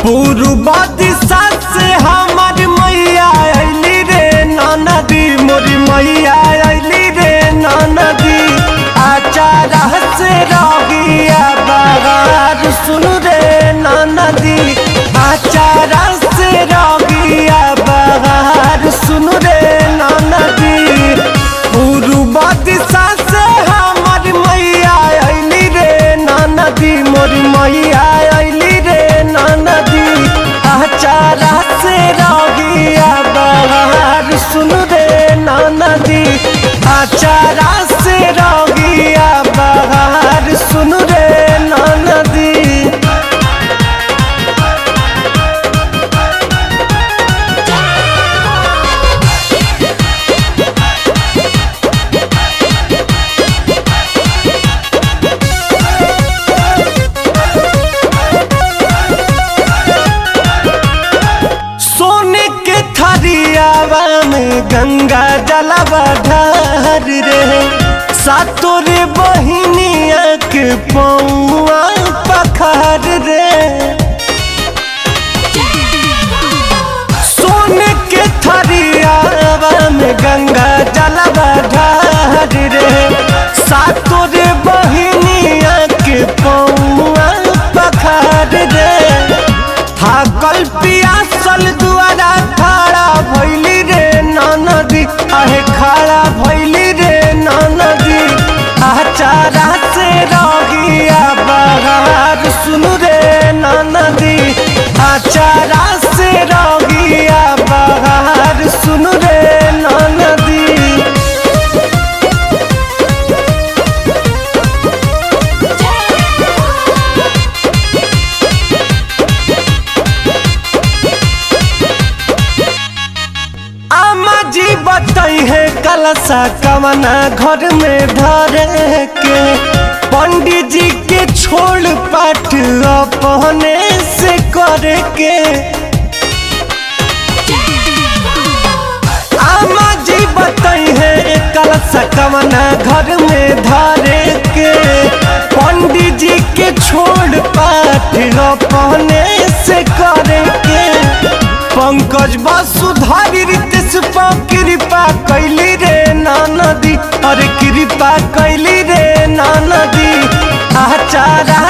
पूर्व दिशा से हमार मैया अली रे नदी मोरी मैया अली रे नदी आचारा से रगिया बगार सुन रे नदी आचारा से रगिया बगार सुन रे नदी पूर्व दिशा से हमार मैया अली रे नदी मोरी मैया अली रे नदी आचारा से रगिया बहार सुन रे नदी आचारा से रगिया बहार सुन रे नदी सोने के थरियावा में गंगा जलवा ढार रे सातोरे बहिनिया के पौआ पखार रे सोने के थरियावा में गंगा जलवा ढार रे सातोरे बहिनिया के पौआ पखार रे थाकल पियासल दुआरा खड़ा भैली रे नदी आहे खड़ा भैली रे नदी आचारा से रगिया बहार सुन रे नदी आचारा से रगिया बहार सुन रे नदी आमा जी बताई है कलसा कवना घर में धरे के पंडित जी के छोड़ पाठ अपने से करे के आमा जी बताई है कलसा कवना घर में धरे के पंडित जी के छोड़ पाठ अपने से करे के पंकज वसुधारी रितेश पा कृपा कैली रे नदी अरे कृपा कैली रे नदी आचारा